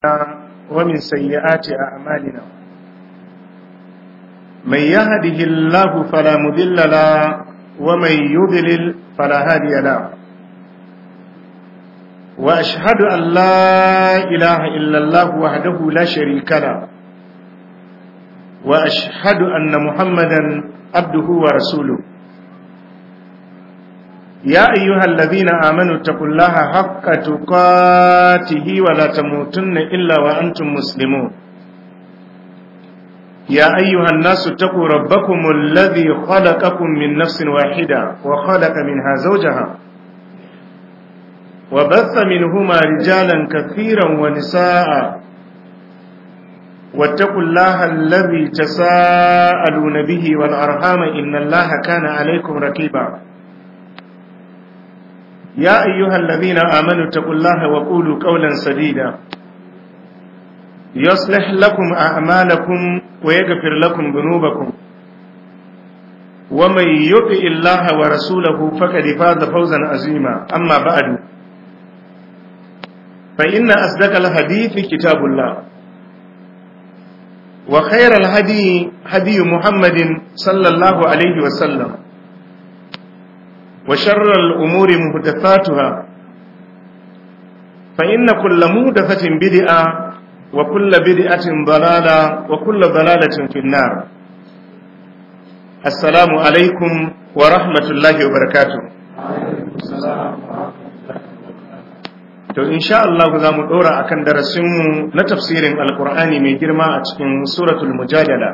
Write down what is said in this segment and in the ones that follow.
ومن سيئات أعمالنا من يهده الله فلا مضل له ومن يضلل فلا هادي له وأشهد أن لا إله إلا الله وحده لا شريك له وأشهد أن محمدا عبده ورسوله يا أيها الذين آمنوا اتقوا الله حق تقاته ولا تموتن إلا وأنتم مسلمون يا أيها الناس اتقوا ربكم الذي خلقكم من نفس واحدة وخلق منها زوجها وبث منهما رجالا كثيرا ونساء واتقوا الله الذي تساءلون به والأرحام إن الله كان عليكم ركيبا يا أيها الذين آمنوا اتقوا الله وقولوا قولا سديدا يصلح لكم أعمالكم ويغفر لكم ذنوبكم ومن يطع الله ورسوله فقد فاز فوزا عظيما أما بعد فإن أصدق الحديث كتاب الله وخير الهدي هدي محمد صلى الله عليه وسلم وشر الأمور مهدثاتها فإن كل مهدثة بدعة وكل بدعة ضلالة وكل ضلالة في النار السلام عليكم ورحمة الله وبركاته to insha Allah za mu dora akan darasinmu na tafsirin alkur'ani mai girma a cikin suratul mujadala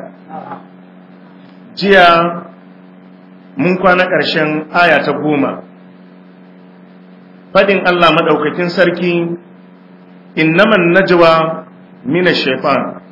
jiya mun kwana ƙarshen aya ta goma faɗin Allah maɗaukakin sarki innaman najwa mina shaitan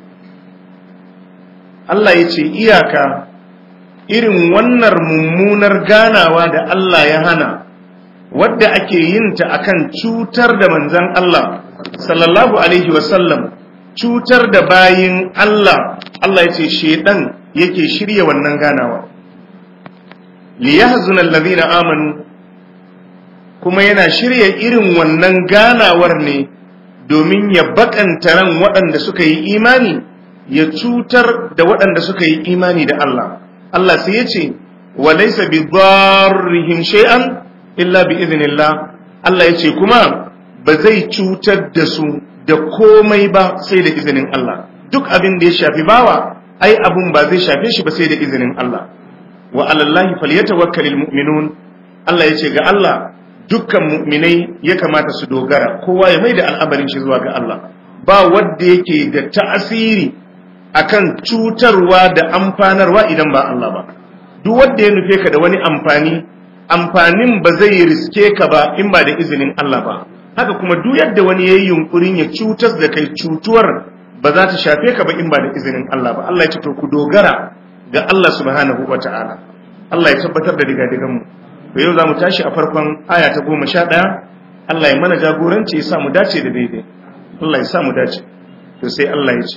Allah ya ce iyaka irin wannan mummunar ganawa da Allah ya hana wadda ake yin ta akan cutar da manzan Allah sallallahu alaihi wasallam cutar da bayin Allah Allah ya ce shaidan yake shirya wannan ganawa liyahzuna allazina amanu kuma yana shirya irin wannan ganawar ne domin ya bakanta ran waɗanda suka yi imani ya cutar da waɗanda suka yi imani da Allah Allah sai ya ce wa laysa bi dharrihim shay'an illa bi idhnillah Allah ya ce kuma ba zai cutar da su da komai ba sai da izinin Allah duk abin da ya shafi bawa ai abun ba zai shafe shi ba sai da izinin Allah wa alallahi falyatawakkalul mu'minun Allah yace ga Allah dukkan mu'minai ya kamata su dogara kowa ya maida al'amarin shi zuwa ga Allah ba wanda yake da ta'asiri akan cutarwa da amfanarwa idan ba Allah ba duk wanda ya nufe ka da wani amfani amfanin ba zai riske ka ba in ba da izinin Allah ba haka kuma duk yadda wani yayi yunkurin ya cutar da kai cutuwar ba za ta shafe ka ba in ba da izinin Allah ba Allah ya ce to ku dogara ga Allah subhanahu wa ta'ala Allah ya tabbatar da digadigan mu to yau za mu tashi a farkon aya ta goma sha ɗaya Allah ya mana jagoranci ya sa mu dace da daidai Allah ya sa mu dace to sai Allah ya ce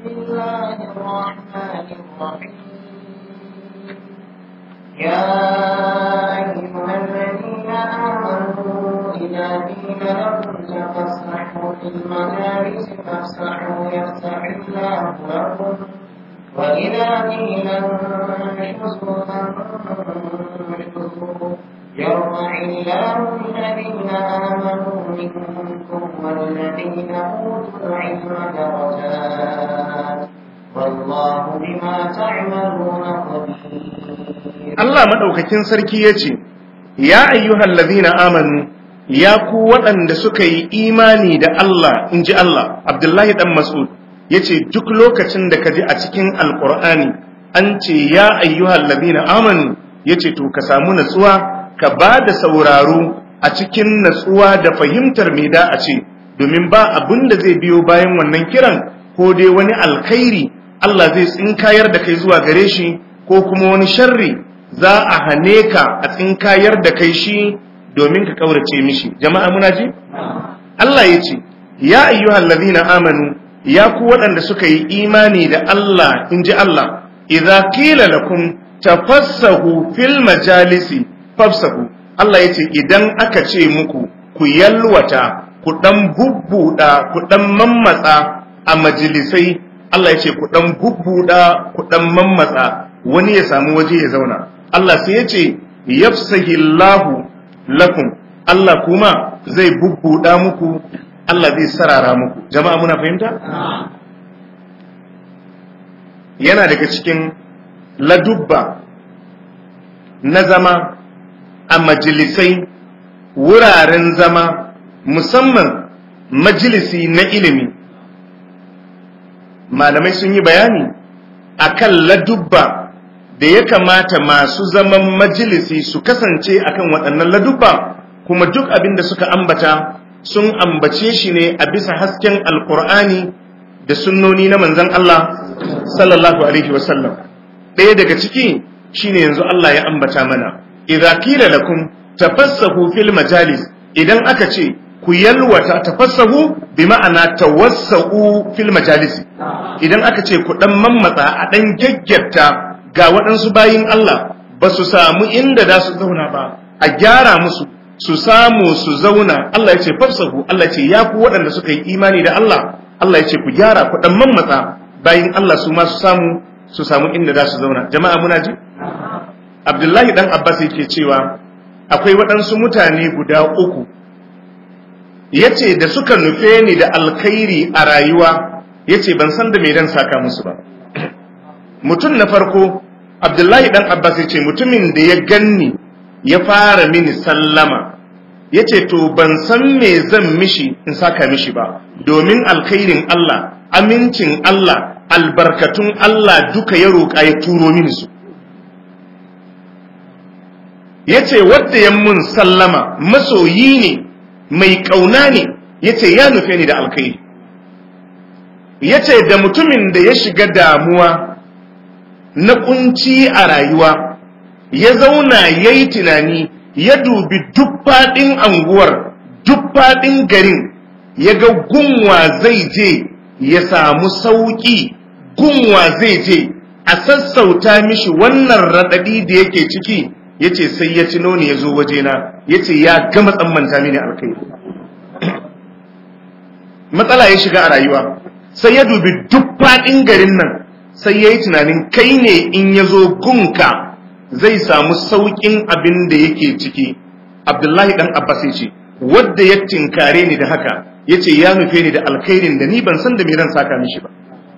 يا أيها الذين آمنوا إذا قيل لكم تفسحوا في المجالس فافسحوا يفسح الله لكم وإذا قيل انشزوا فانشزوا يرفع الله الذين آمنوا منكم والذين أوتوا العلم درجات والله بما تعملون خبير Allah madaukakin sarki yace ya ayyuhal ladhina amanu ya ku waɗanda suka yi imani da Allah inji Allah Abdullahi dan Mas'ud yace duk lokacin da kaji a cikin alqur'ani an ce ya ayyuhal ladina amanu yace to ka samu natsuwa ka ba da sauraro a cikin natsuwa da fahimtar me da a ce domin ba abin da zai biyo bayan wannan kiran ko dai wani alkhairi Allah zai tsinkayar da kai zuwa gare shi ko kuma wani sharri za a hane ka a tsinkayar da kai shi domin ka kaurace mishi jama'a muna ji Allah yace ya ayyuhal ladina amanu ya ku waɗanda suka yi imani da Allah in ji Allah, idza kila lakum tafassahu fil majalisi fafsahu Allah ya ce idan aka ce muku ku yalwata ku dan bubbuda ku dan mammatsa a majalisai Allah ya ce ku dan bubbuda ku dan mammatsa wani ya samu waje ya zauna Allah sai ya ce yafsahillahu lakum Allah kuma zai bubbuda muku Allah zai sarara muku jama'a muna fahimta yana daga cikin ladubba na zama a majalisai wuraren zama musamman majalisi na ilimi malamai sun yi bayani akan ladubba da ya kamata masu zaman majalisi su kasance akan waɗannan ladubba kuma duk abin da suka ambata sun ambace shi ne a bisa hasken alkur'ani da sunnoni na manzon Allah sallallahu alaihi wasallam ɗaya daga ciki shine yanzu Allah ya ambata mana idza qila lakum tafassahu fil majalis idan aka ce ku yalwata tafassahu bi ma'ana tawassau fil majalis idan aka ce ku dan mammatsa a dan gaggata ga waɗansu bayin Allah ba su samu inda za su zauna ba a gyara musu su samu su zauna Allah ya ce fafsahu Allah ya ce ya ku waɗanda suka yi imani da Allah Allah ya ce ku gyara ku dan mammatsa bayin Allah su ma su samu su samu inda za su zauna jama'a muna ji Abdullahi dan Abbas yake cewa akwai waɗansu mutane guda uku yace da suka nufe ni da alkhairi a rayuwa yace ban san da me dan saka musu ba mutum na farko Abdullahi dan Abbas yace mutumin da ya ganni ya fara mini sallama yace to ban san me zan mishi in saka mishi ba domin alkhairin Allah amincin Allah albarkatun Allah duka ya roƙa ya turo mini su ya ce wadda ya mun sallama masoyi ne mai ƙauna ne ya ce ya nufe ni da alkhairi ya ce da mutumin da ya shiga damuwa na kunci a rayuwa ya zauna ya yi tunani ya dubi duk faɗin anguwar duk faɗin garin ya ga gunwa zai je ya samu sauƙi gunwa zai je a sassauta mishi wannan raɗaɗi da yake ciki ya ce sai ya cino ni ya zo wajena ya ce ya gama tsammanta mini alkai matsala ya shiga a rayuwa sai ya dubi duk faɗin garin nan sai ya yi tunanin kai ne in ya zo gunka zai samu sauƙin abin da yake ciki abdullahi ɗan abbas ya ce wadda ya tinkare ni da haka ya ce ya nufe ni da alkhairin da ni ban san da me zan saka mishi ba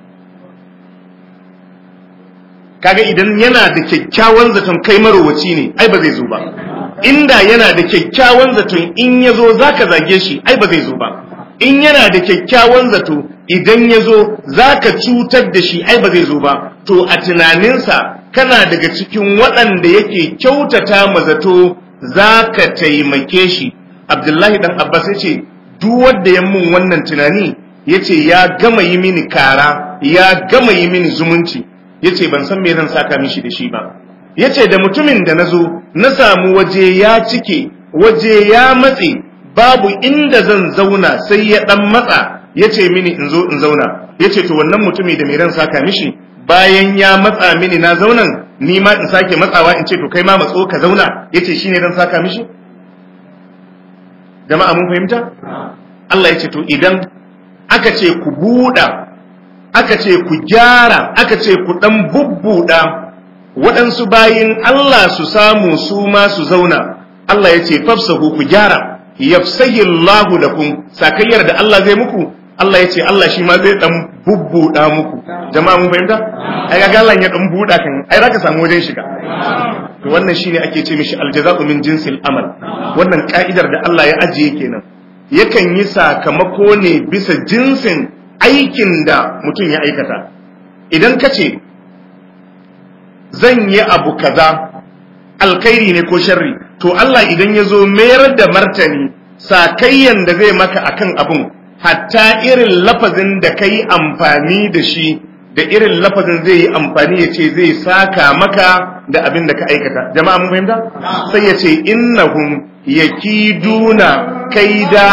kaga idan yana da kyakkyawan zaton kai marowaci ne ai ba zai zo ba inda yana da kyakkyawan zaton in ya zo za ka zage shi ai ba zai zo ba in yana da kyakkyawan zato idan ya zo za ka cutar da shi ai ba zai zo ba to a tunaninsa kana daga cikin waɗanda yake kyautata ma zato za ka taimake shi abdullahi dan abbas ya ce duk wanda ya mun wannan tunani ya ce ya gama yi mini kara ya gama yi mini zumunci ya ce ban san me zan saka mishi da shi ba ya ce da mutumin da na zo na samu waje ya cike waje ya matse babu inda zan zauna sai ya dan matsa ya ce mini in zo in zauna ya ce to wannan mutumi da me zan saka mishi bayan ya matsa mini na zaunan ni ma in sake matsawa in ce to kai ma matso ka zauna ya ce shine zan saka mishi jama'a mun fahimta Allah ya ce to idan aka ce ku buɗa aka ce ku gyara aka ce ku ɗan bubbuɗa waɗansu bayin Allah su samu su ma su zauna Allah ya ce fafsahu ku gyara yafsahillahu lakum sakayyar da Allah zai muku Allah ya ce Allah shi ma zai ɗan bubbuɗa muku jama'a mun fahimta ai ga Allah ya ɗan buɗa kan ai zaka samu wajen shiga to wannan shine ake ce mishi aljaza'u min jinsil amal wannan ka'idar da Allah ya ajiye kenan yakan yi sakamako ne bisa jinsin aikin da mutum ya aikata idan ka ce zan yi abu kaza alkhairi ne ko sharri to Allah idan ya zo mayar da martani sakayyan da zai maka akan abun hatta irin lafazin da ka yi amfani da shi da irin lafazin zai yi amfani ya ce zai saka maka da abin da ka aikata jama'a mun fahimta sai ya ce innahum yakiduna kaida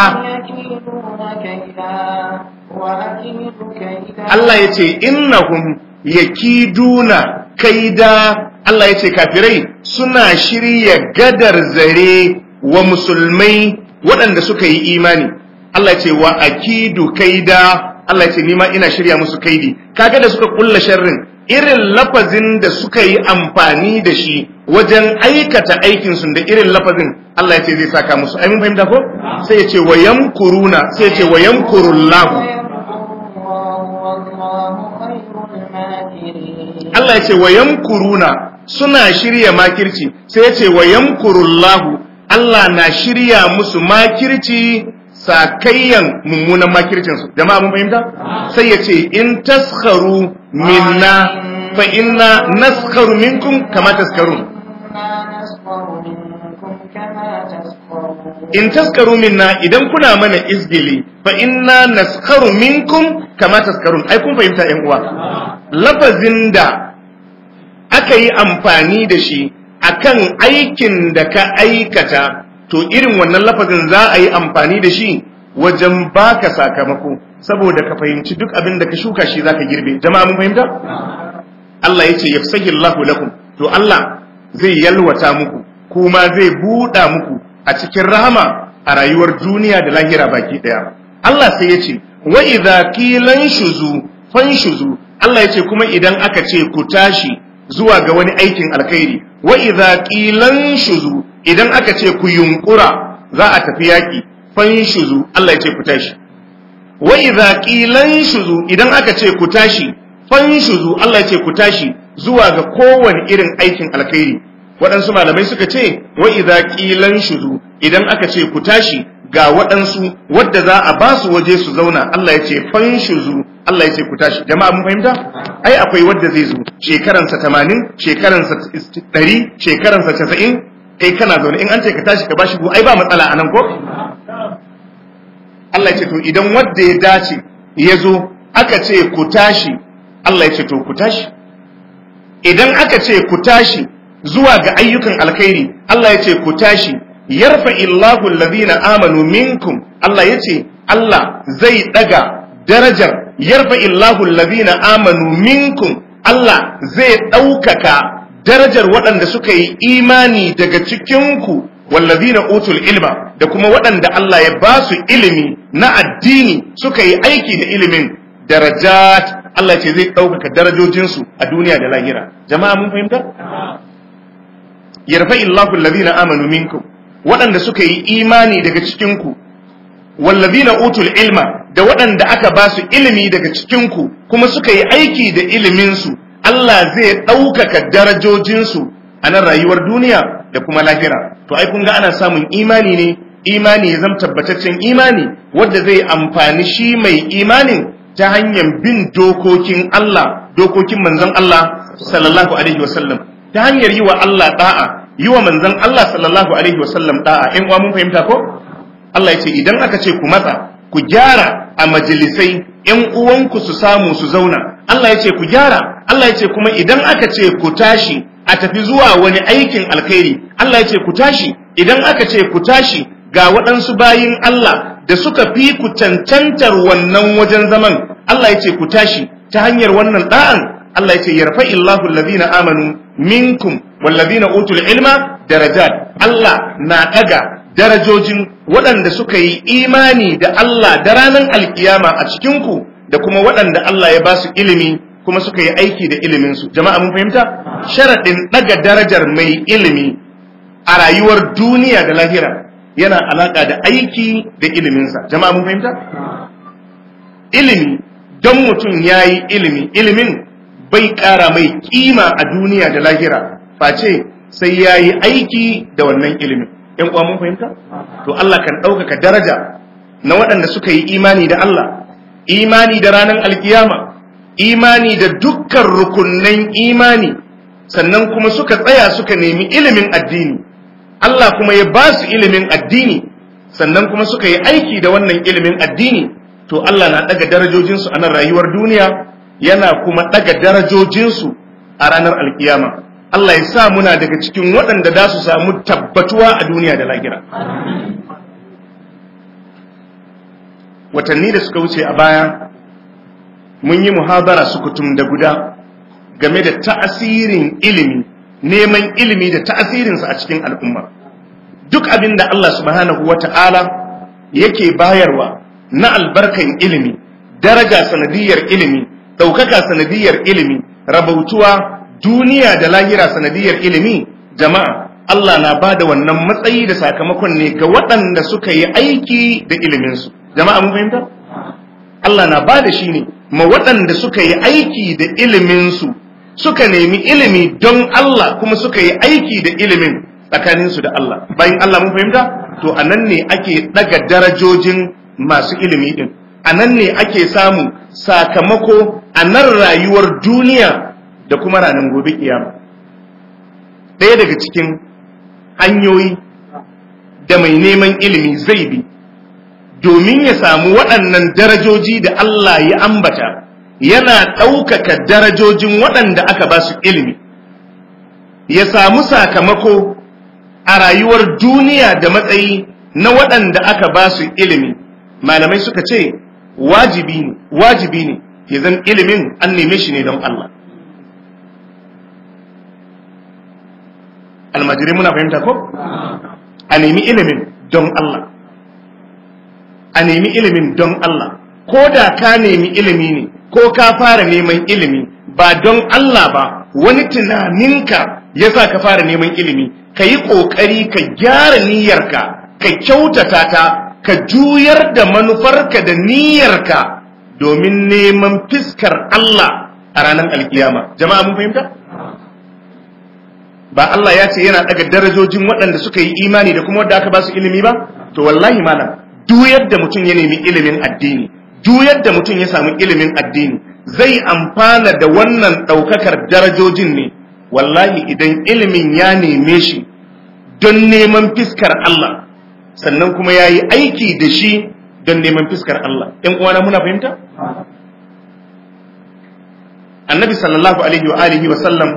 Allah ya ce innahum yakiduna kaida Allah ya ce kafirai suna shirya gadar zare wa musulmai waɗanda suka yi imani Allah ya ce wa akidu kaida Allah ya ce ni ma ina shirya musu kaidi kaga da suka kulla sharrin irin lafazin da suka yi amfani da shi wajen aikata aikin su da irin lafazin Allah ya ce zai saka musu ai mun fahimta ko sai ya ce wa yamkuruna sai ya ce wa yamkurullahu Allah ya ce wa yamkuruna suna shirya makirci sai ya ce wa yamkurullahu Allah na shirya musu makirci sakayyan mummunan makircinsu jama'a mun fahimta sai ya ce in taskharu minna fa inna naskharu minkum kama taskarun in taskaru minna idan kuna mana izgili fa inna naskharu minkum kama taskarun ai kun fahimta yan uwa lafazin da aka yi amfani da shi akan aikin da ka aikata to irin wannan lafazin za a yi amfani da shi wajen baka sakamako saboda ka fahimci duk abin da ka shuka shi zaka girbe jama'a mun fahimta Allah yace yafsahillahu lakum to Allah zai yalwata muku kuma zai buɗa muku a cikin rahama a rayuwar duniya da lahira baki daya Allah sai yace wa idza qilan shuzu fanshuzu Allah yace kuma idan aka ce ku tashi zuwa ga wani aikin alkhairi wa idza qilan shuzu idan aka ce ku yunkura za a tafi yaki fanshuzu Allah ya ce ku tashi wa idza qilan shuzu idan aka ce ku tashi fanshuzu Allah ya ce ku tashi zuwa ga kowane irin aikin alkhairi waɗansu malamai suka ce wa idza qilan shuzu idan aka ce ku tashi ga waɗansu wadda za a ba su waje su zauna Allah ya ce fanshuzu Allah ya ce ku tashi jama'a mun fahimta ai akwai wadda zai zo shekaransa 80 shekaransa 100 shekaransa 90 kai kana zaune in an ce ka tashi ka bashi go ai ba matsala anan ko Allah ya ce to idan wanda ya dace ya zo aka ce ku tashi Allah ya ce to ku tashi idan aka ce ku tashi zuwa ga ayyukan alkhairi Allah ya ce ku tashi yarfa illahu alladhina amanu minkum Allah ya ce Allah zai daga darajar yarfa illahu alladhina amanu minkum Allah zai ɗaukaka darajar waɗanda suka yi imani daga cikinku wallazina utul ilma da kuma waɗanda Allah ya ba su ilimi na addini suka yi aiki da ilimin darajat Allah ce zai ɗaukaka darajojinsu a duniya da lahira jama'a mun fahimta yarfa illahu allazina amanu minkum waɗanda suka yi imani daga cikinku wallazina utul ilma da waɗanda aka ba su ilimi daga cikinku kuma suka yi aiki da iliminsu Allah zai ɗaukaka darajojinsu a nan rayuwar duniya da kuma lahira to ai kun ga ana samun imani ne imani ya zama tabbataccen imani wanda zai amfani shi mai imanin ta hanyar bin dokokin Allah dokokin manzon Allah sallallahu alaihi wasallam ta hanyar yi wa Allah da'a yi wa manzon Allah sallallahu alaihi wasallam da'a in uwa mun fahimta ko Allah ya ce idan aka ce ku matsa ku gyara a majalisai ‘yan uwanku su samu su zauna Allah ya ce ku gyara Allah ya ce kuma idan aka ce ku tashi a tafi zuwa wani aikin alkhairi Allah ya ce ku tashi idan aka ce ku tashi ga waɗansu bayin Allah da suka fi ku cancantar wannan wajen zaman Allah ya ce ku tashi ta hanyar wannan da'an Allah ya ce yarfa illahu allazina amanu minkum wallazina utul ilma darajat Allah na ɗaga darajojin waɗanda suka yi imani da Allah da ranar alkiyama a cikinku da kuma waɗanda Allah ya ba su ilimi kuma suka yi aiki da iliminsu jama'a mun fahimta sharaɗin ɗaga darajar mai ilimi a rayuwar duniya da lahira yana alaƙa da aiki da iliminsa jama'a mun fahimta ilimi don mutum ya yi ilimi ilimin bai ƙara mai ƙima a duniya da lahira face sai ya yi aiki da wannan ilimin ‘yan uwa mun fahimta? To Allah kan ɗaukaka daraja na waɗanda suka yi imani da Allah, imani da ranar alkiyama, imani da dukkan rukunnan imani, sannan kuma suka tsaya suka nemi ilimin addini. Allah kuma ya ba su ilimin addini, sannan kuma suka yi aiki da wannan ilimin addini, to Allah na ɗaga darajojinsu a nan rayuwar duniya, yana kuma ɗaga darajojinsu a ranar alkiyama. Allah ya sa muna daga cikin waɗanda za su samu tabbatuwa a duniya da lahira. Watanni da suka wuce a baya, mun yi muhabara sukutum da guda game da ta'asirin ilimi, neman ilimi da ta'asirinsa a cikin al'umma. Duk abin da Allah subhanahu wa ta'ala yake bayarwa na albarkan ilimi daraja sanadiyar ilimi ɗaukaka sanadiyar ilimi rabautuwa duniya da lahira sanadiyar ilimi jama'a Allah na ba da wannan matsayi da sakamakon ne ga waɗanda suka yi aiki da iliminsu jama'a mun fahimta Allah na ba da shi ne ma waɗanda suka yi aiki da iliminsu suka nemi ilimi don Allah kuma suka yi aiki da ilimin tsakaninsu da Allah bayan Allah mun fahimta to a nan ne ake ɗaga darajojin masu ilimi ɗin a nan ne ake samu sakamako a nan rayuwar duniya da kuma ranar gobe kiyama ɗaya daga cikin hanyoyi da mai neman ilimi zai bi domin ya samu waɗannan darajoji da Allah ya ambata yana ɗaukaka darajojin waɗanda aka ba su ilimi ya samu sakamako a rayuwar duniya da matsayi na waɗanda aka ba su ilimi malamai suka ce wajibi ne wajibi ne ya zan ilimin an neme shi ne don Allah almajirai muna fahimta ko a nemi ilimin don Allah a nemi ilimin don Allah ko da ka nemi ilimi ne ko ka fara neman ilimi ba don Allah ba wani tunaninka ya sa ka fara neman ilimi ka yi ƙoƙari ka gyara niyyarka ka kyautata ta ka juyar da manufarka da niyyarka domin neman fiskar Allah a ranar alkiyama jama'a mun fahimta ba Allah ya ce yana daga darajojin waɗanda suka yi imani da kuma wadda aka ba su ilimi ba to wallahi malam duk yadda mutum ya nemi ilimin addini duk yadda mutum ya samu ilimin addini zai amfana da wannan ɗaukakar darajojin ne wallahi idan ilimin ya neme shi don neman fiskar Allah sannan kuma ya yi aiki da shi don neman fiskar Allah ‘yan uwana muna fahimta? annabi sallallahu alaihi wa alihi wa sallam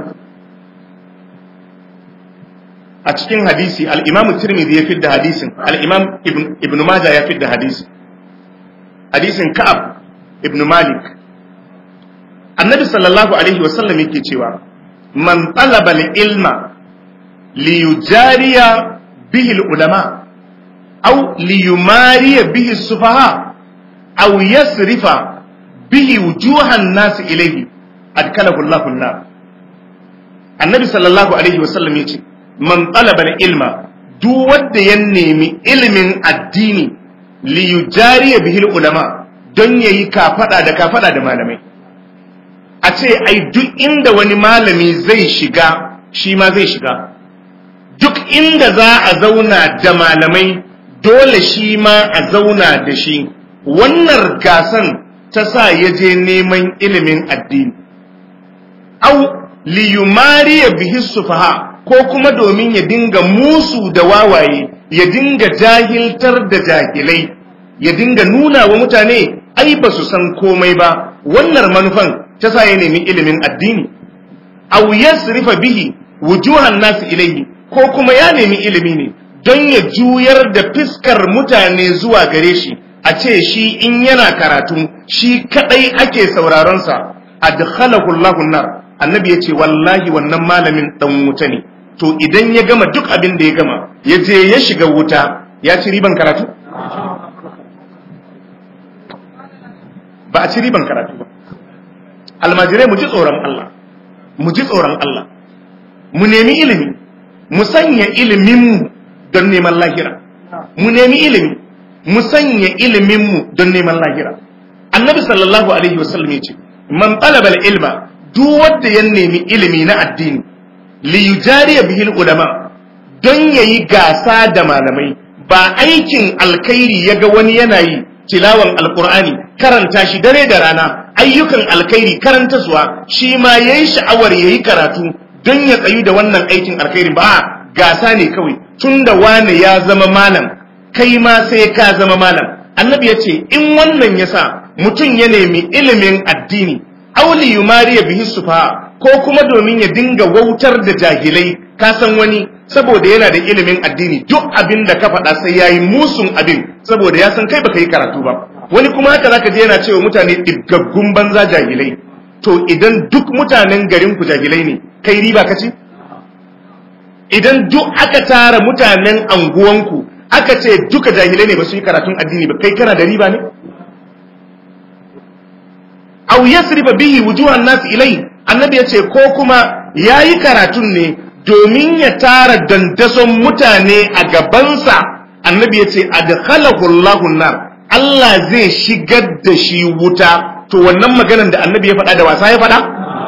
a cikin hadisi al'imamu tirmidhi ya fidda hadisin al'imam ibn maja ya fidda hadisi hadisin ka'ab ibn malik annabi sallallahu alaihi wa sallam yake cewa man talaba ilma liyujariya bihi ulama أو ليماري به السفهاء أو يصرف به وجوه الناس إليه أدخله الله النار النبي صلى الله عليه وسلم يقول من طلب العلم duk wanda ya nemi ilimin addini li yujariya bihil ulama don yayi kafada da kafada da malamai a ce ai duk inda wani malami zai shiga shi ma zai shiga duk inda za a zauna da malamai dole shi ma a zauna da shi wannan gasan ta sa ya je neman ilimin addini au liyumariya bihi sufaha ko kuma domin ya dinga musu da wawaye ya dinga jahiltar da jahilai ya dinga nuna wa mutane ai ba su san komai ba wannan manufan ta sa ya nemi ilimin addini au yasrifa bihi wujuhan nasu ilaihi ko kuma ya nemi ilimi ne don ya juyar da fiskar mutane zuwa gare shi a ce shi in yana karatu shi kadai ake sauraronsa adkhalahu Allahu nar annabi yace wallahi wannan malamin dan wuta ne to idan ya gama duk abin da ya gama ya je ya shiga wuta ya ci riban karatu ba a ci riban karatu ba almajirai mu ji tsoron Allah mu ji tsoron Allah mu nemi ilimi mu sanya iliminmu don neman lahira mu nemi ilimi mu sanya iliminmu don neman lahira annabi sallallahu alaihi wasallam ya ce man talaba ilma duk wanda ya nemi ilimi na addini li yujariya bihil ulama don yayi gasa da malamai ba aikin alkhairi yaga wani yana yi tilawan alqur'ani karanta shi dare da rana ayyukan alkhairi karanta suwa shi ma yayi sha'awar yayi karatu don ya tsayu da wannan aikin alkhairi ba gasa ne kawai tunda wane ya zama malam kai ma sai ka zama malam annabi ya ce in wannan yasa mutum ya nemi ilimin addini auli yumariya bihi sufa ko kuma domin ya dinga wautar da jahilai ka san wani saboda yana da ilimin addini duk abin da ka faɗa sai yayi musun abin saboda ya san kai baka yi karatu ba wani kuma haka zaka je yana cewa mutane ɗiggaggun banza jahilai to idan duk mutanen garin ku jahilai ne kai riba ka ci idan duk aka tara mutanen anguwanku aka ce duka jahilai ne ba su yi karatun addini ba kai kana da riba ne aw yasrifa bihi wujuhan nas ilai annabi yace ko kuma yayi karatun ne domin ya tara dandason mutane a gabansa annabi yace adkhalahu Allahu nar Allah zai shigar da shi wuta to wannan maganar da annabi ya faɗa da wasa ya faɗa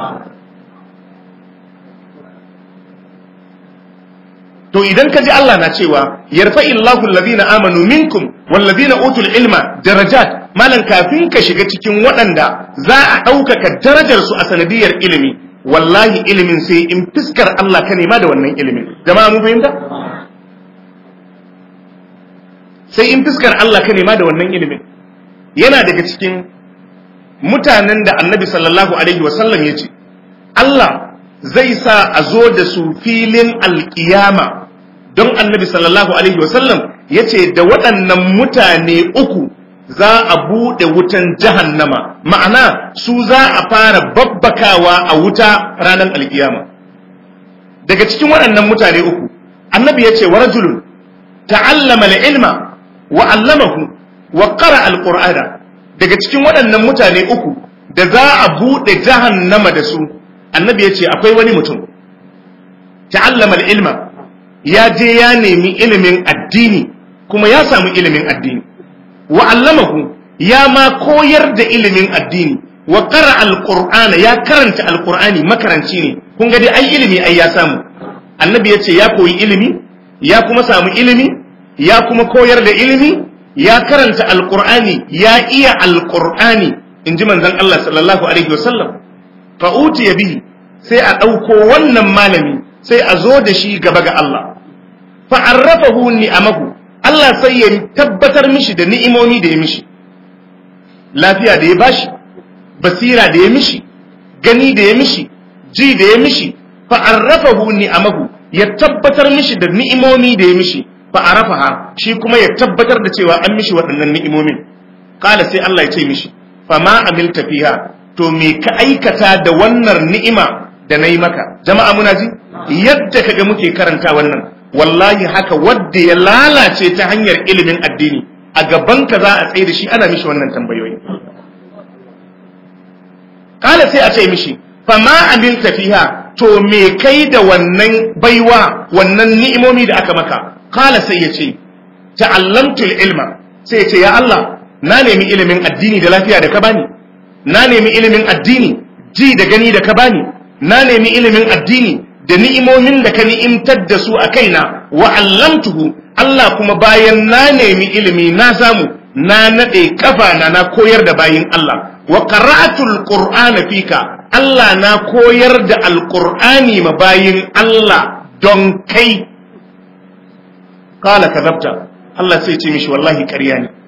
to idan ka ji Allah na cewa yarfa illahu alladhina amanu minkum walladhina utul ilma darajat malan kafin ka shiga cikin waɗanda za a ɗaukaka darajar su a sanadiyar ilimi wallahi ilimin sai in fiskar Allah ka nema da wannan ilimin jama'a mun fahimta sai in fiskar Allah ka nema da wannan ilimin yana daga cikin mutanen da annabi sallallahu alaihi wasallam ya ce Allah zai sa a zo da su filin alkiyama don annabi sallallahu alaihi wasallam ya ce da waɗannan mutane uku za a buɗe wutan jahannama ma'ana su za a fara babbakawa a wuta ranar alkiyama daga cikin waɗannan mutane uku annabi ya ce wa rajulun ta'allama ilma wa allamahu wa qara alqur'ana daga cikin waɗannan mutane uku da za a buɗe jahannama da su annabi ya ce akwai wani mutum ta'allama ilma ya je ya nemi ilimin addini kuma ya samu ilimin addini wa allamahu ya ma koyar da ilimin addini wa qara alqur'ana ya karanta alqur'ani makaranci ne kun ga dai ai ilimi ai ya samu annabi ya ce ya koyi ilimi ya kuma samu ilimi ya kuma koyar da ilimi ya karanta alqur'ani ya iya alqur'ani inji manzon Allah sallallahu alaihi wasallam fa utiya bihi sai a ɗauko wannan malami sai a zo da shi gaba ga Allah fa arrafahu ni'amahu Allah sai ya tabbatar mishi da ni'imomi da ya mishi lafiya da ya bashi basira da ya mishi gani da ya mishi ji da ya mishi fa arrafahu ni'amahu ya tabbatar mishi da ni'imomi da ya mishi fa arafaha shi kuma ya tabbatar da cewa an mishi waɗannan ni'imomin kala sai Allah ya ce mishi fa ma amilta fiha to me ka aikata da wannan ni'ima da na yi maka jama'a muna ji yadda kaga muke karanta wannan wallahi haka wadda ya lalace ta hanyar ilimin addini a gaban ka za a tsaye da shi ana mishi wannan tambayoyi kala sai a ce mishi fa ma amilta fiha to me kai da wannan baiwa wannan ni'imomi da aka maka kala sai ya ce ta'allamtul ilma sai ya ce ya Allah na nemi ilimin addini da lafiya da ka bani na nemi ilimin addini ji da gani da ka bani na nemi ilimin addini da ni'imomin da ka ni'imtar da su a kaina wa allamtuhu Allah kuma bayan na nemi ilimi na samu na nade kafa na na koyar da bayin Allah wa qara'atul qur'ana fika Allah na koyar da alqur'ani ma bayin Allah don kai kala kadabta Allah sai ce mishi wallahi ƙarya ne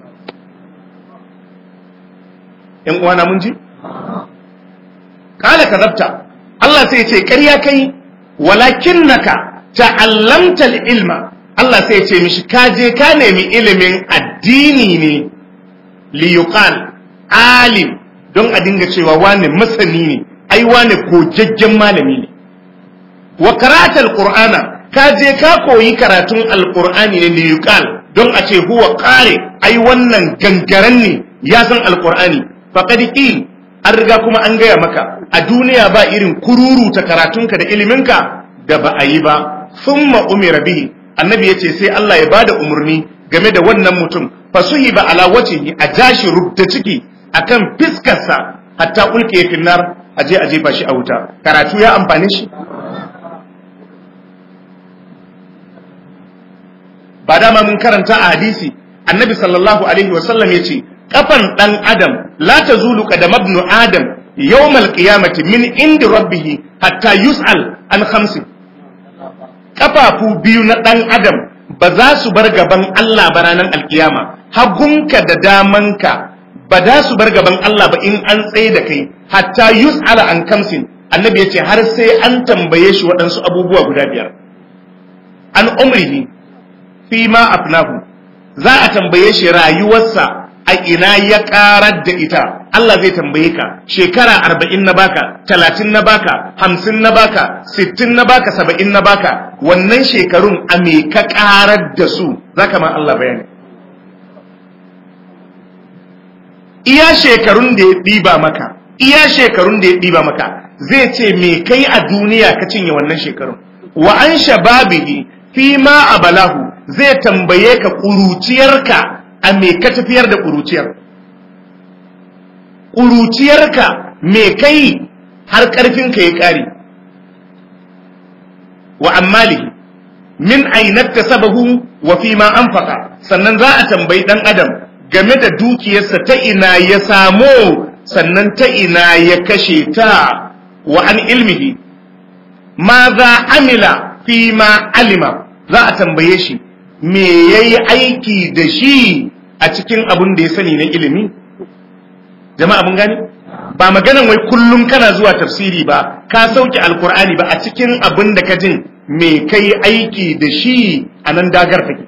‘yan uwana mun ji? Kala ka zabta, Allah sai ce, ƙarya kai, walakin naka ta'allamtal ilma, Allah sai ce mishi, ka je ka nemi ilimin addini ne, liyuqal alim, don a dinga cewa wane masani ne, ai wane kojajjen malami ne. Wa karatal Qur'ana, ka je ka koyi karatun Alƙur'ani ne liyuqal, don a ce huwa ƙare, ai wannan gangaren ne, ya san Alƙur'ani. faƙad ƙil an riga kuma an gaya maka a duniya ba irin kururu ta karatunka da iliminka da ba a yi ba thumma umira bihi annabi ya ce sai Allah ya bada umarni game da wannan mutum fasuhi ba ala wajhihi a jashi rubda ciki akan fiskarsa hatta ulke finnar aje aje ba shi a wuta karatu ya amfane shi ba dama mun karanta a hadisi annabi sallallahu alaihi wasallam ya ce kafan ɗan adam la ta zulu kadam ibn adam yawmal qiyamati min indi rabbih hatta yus'al an khamsin kafafu biyu na ɗan adam ba za su bar gaban Allah ba ranar alkiyama hagunka da damanka ba za su bar gaban Allah ba in an tsaye da kai hatta yus'ala an khamsin annabi yace har sai an tambaye shi waɗansu abubuwa guda biyar an umrihi fi ma afnahu za a tambaye shi rayuwarsa a ina ya karar da ita Allah zai tambaye ka shekara arba'in na baka talatin na baka hamsin na baka sittin na baka saba'in na baka wannan shekarun a me ka karar da su za ka ma Allah bayani iya shekarun da ya ɗiba maka iya shekarun da ya ɗiba maka zai ce me kai a duniya ka cinye wannan shekarun wa an shababihi fi ma abalahu zai tambaye ka ƙuruciyarka a me ka tafiyar da ƙuruciyar ƙuruciyarka me kai har ƙarfinka ya ƙare wa ammalihi min ainatta sabahu wa fi ma anfaqa sannan za a tambayi dan adam game da dukiyarsa ta ina ya samo sannan ta ina ya kashe ta wa an ilmihi ma za amila fi ma alima za a tambaye shi me yayi aiki da shi a cikin abun da ya sani na ilimi jama'a mun gani ba maganan wai kullum kana zuwa tafsiri ba ka sauke alkur'ani ba a cikin abin da ka jin me kai aiki da shi a nan dagar take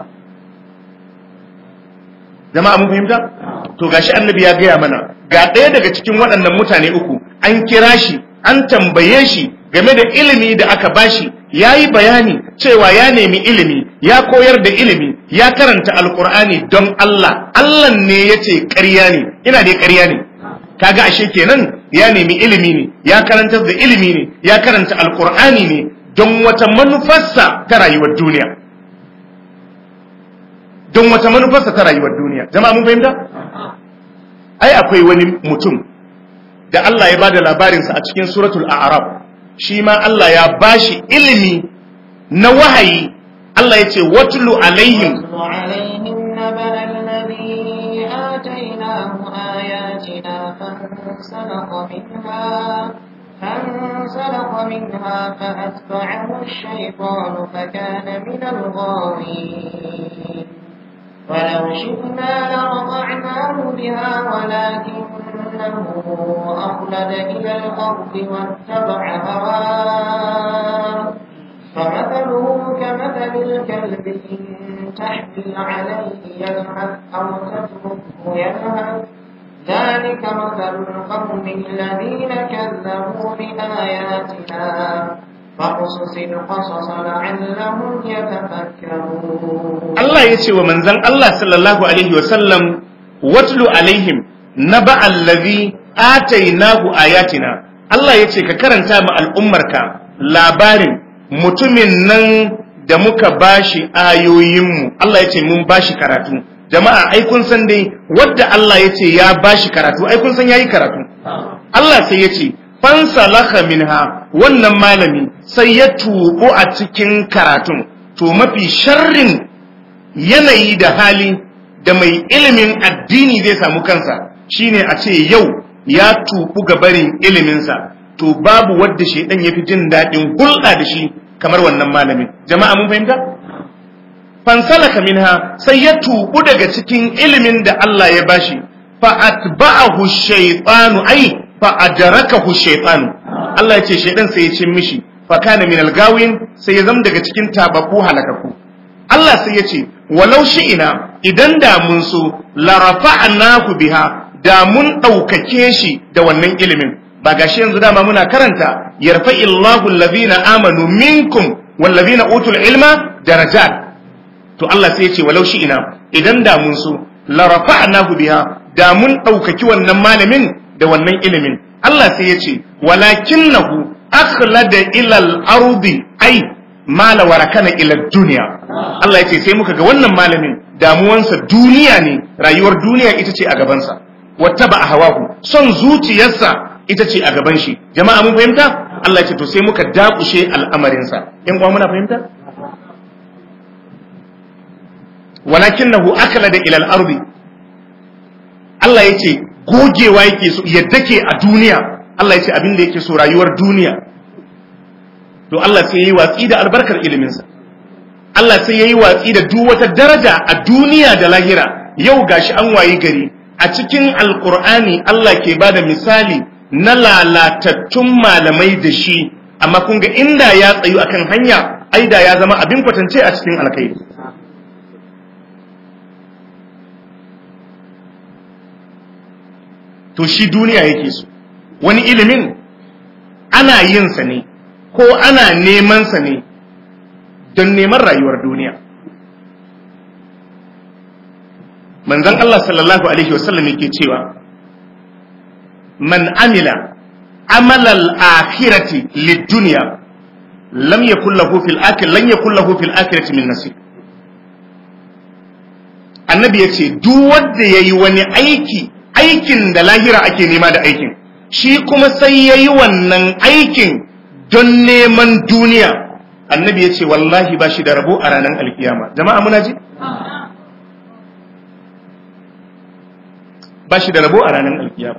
jama'a mun fahimta to gashi annabi ya gaya mana ga ɗaya daga cikin waɗannan mutane uku an kira shi an tambaye shi game da ilimi da aka bashi ya yi bayani cewa ya nemi ilimi ya koyar da ilimi ya karanta alkur'ani don Allah Allah ne ya ce ƙarya ne ina dai ƙarya ne kaga ashe kenan ya nemi ilimi ne ya karantar da ilimi ne ya karanta alkur'ani ne don wata manufarsa ta rayuwar duniya don wata manufarsa ta rayuwar duniya jama'a mun fahimta ai akwai wani mutum da Allah ya bada labarinsa a cikin suratul a'raf shi ma Allah ya bashi ilimi na wahayi Allah ya ce watlu alaihim فانسلخ منها فانسلخ منها فأتبعه الشيطان فكان من الغاوين ولو شئنا لرفعناه بها ولكنه أخلد إلى الأرض واتبع هواه فمثله كمثل الكلب إن تحمل عليه يلهث أو تتركه يلهث ذلك مثل القوم الذين كذبوا بآياتنا فاقصص القصص لعلهم يتفكرون Allah ya ce wa manzan Allah sallallahu Alaihi wasallam watlu alaihim na ba'allazi atainahu ayatina Allah ya ce ka karanta ma al'ummarka labarin mutumin nan da muka bashi ayoyinmu Allah ya ce mun bashi karatu jama'a ai kun san dai wadda Allah ya ce ya bashi karatu ai kun san yayi karatu Allah sai ya ce fansalaka minha wannan malami sai ya tubu a cikin karatun to mafi sharrin yanayi da hali da mai ilimin addini zai samu kansa shine a ce yau ya tubu ga barin iliminsa to babu wadda shaidan ya fi jin daɗin hulɗa da shi kamar wannan malamin jama'a mun fahimta fansalaka minha sai ya tubu daga cikin ilimin da Allah ya bashi fa atba'ahu shaytanu ai fa adrakahu shaytanu Allah ya ce shaidan sai ya cin mishi fa kana min algawin sai ya zama daga cikin tabaku halakaku Allah sai ya ce walau ina idan da mun so la rafa'nahu biha da mun ɗaukake shi da wannan ilimin ba gashi yanzu dama muna karanta yarfa'illahu allazina amanu minkum wallazina utul ilma darajat to Allah sai ya ce walau ina idan da mun so la rafa'nahu biha da mun ɗaukaki wannan malamin da wannan ilimin Allah sai ya ce walakinnahu akhlada ila al-ardi ai mala warakana ila duniya Allah ya ce sai muka ga wannan malamin damuwansa duniya ne rayuwar duniya ita ce a gabansa wata ba a hawahu son zuciyarsa ita ce a gaban shi jama'a mun fahimta Allah ya ce to sai muka dakushe al'amarinsa yan uwa muna fahimta walakinahu aklada ila al-ardi Allah ya ce gogewa yake so yadda ke a duniya Allah ya ce abin da yake so rayuwar duniya to Allah sai yayi watsi da albarkar iliminsa Allah sai yayi watsi da duk wata daraja a duniya da lahira yau gashi an wayi gari a cikin alkur'ani Allah ke bada misali na lalatattun malamai da shi amma kun ga inda ya tsayu akan hanya ai da ya zama abin kwatance a cikin alkhairi to shi duniya yake so wani ilimin ana yin sa ne ko ana neman sa ne don neman rayuwar duniya manzon Allah sallallahu alaihi wasallam yake cewa man amila amalal akhirati lid-dunya lam yakul lahu fil akhir lan yakul lahu fil akhirati min nasib annabi yace duk wanda yayi wani aiki aikin da lahira ake nema da aikin shi kuma sai yayi wannan aikin don neman duniya annabi yace wallahi ba shi da rabo a ranar alkiyama jama'a muna ji ba shi da rabo a ranar alkiyama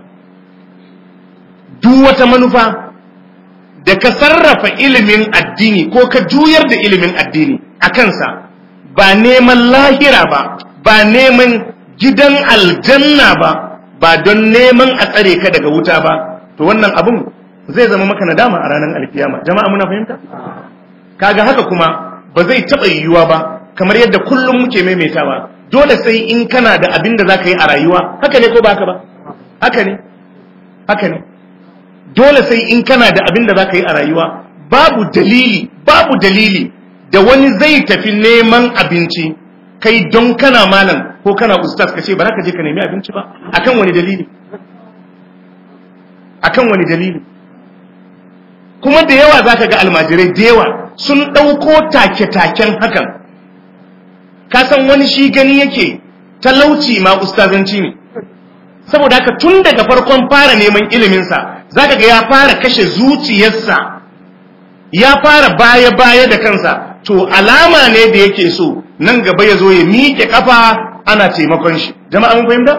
duk wata manufa da ka sarrafa ilimin addini ko ka juyar da ilimin addini a kansa ba neman lahira ba ba neman gidan aljanna ba ba don neman a tsare ka daga wuta ba to wannan abun zai zama maka nadama a ranar alkiyama jama'a muna fahimta kaga haka kuma ba zai taɓa yiwuwa ba kamar yadda kullum muke maimaitawa dole sai in kana da abin da za ka yi a rayuwa haka ne ko ba haka ba haka ne haka ne dole sai in kana da abin da za ka yi a rayuwa babu dalili babu dalili da wani zai tafi neman abinci kai don kana malam ko kana ustaz ka ce ba za ka je ka nemi abinci ba akan wani dalili akan wani dalili kuma da yawa za ka ga almajirai da yawa sun ɗauko take-taken hakan ka san wani shi gani yake talauci ma ustazanci ne saboda haka tun daga farkon fara neman iliminsa zaka ga ya fara kashe zuciyarsa ya fara baya-baya da kansa to alama ne da yake so nan gaba ya zo ya miƙe kafa ana taimakon shi jama'a mun fahimta